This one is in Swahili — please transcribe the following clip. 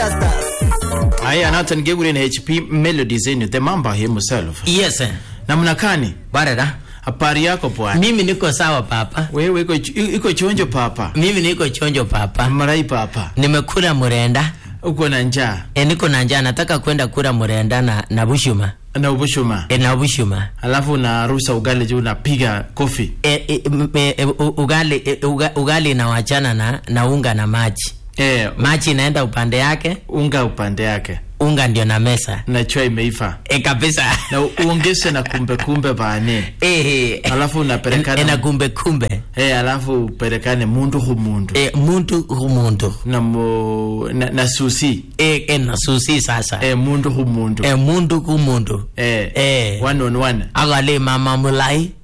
Rastas. Aya noton kekuren HP Melodies en yu the mamba himself. Yes. eh. Namna gani? Barada. Habari yako bwana? Mimi niko sawa papa. Wewe iko iko chonjo papa. Mimi niko chonjo papa. Marai papa. Nimekula murenda. Uko na njaa E, niko na njaa nataka kwenda kula murenda na na bushuma. na ubushuma. E, na bushuma. Alafu unarusa ugali juu unapiga kofi. E, e, m- e, e, u- ugali e, uga, ugali inawachana na na unga na maji. Eh, Maji inaenda upande yake, unga upande yake unga ndio na mesa. na chai imeiva E, kabisa. na uongeze na kumbe kumbe bane. Eh. Alafu unapelekana- E, na kumbe kumbe. Eh, alafu upelekane mundu hu mundu E, muntu hu muntu. na, mu, na, na susi E, e, na susi sasa. eh, mundu hu mundu E, mundu ku mundu. eh, Eh. one on one Akale mama mulai.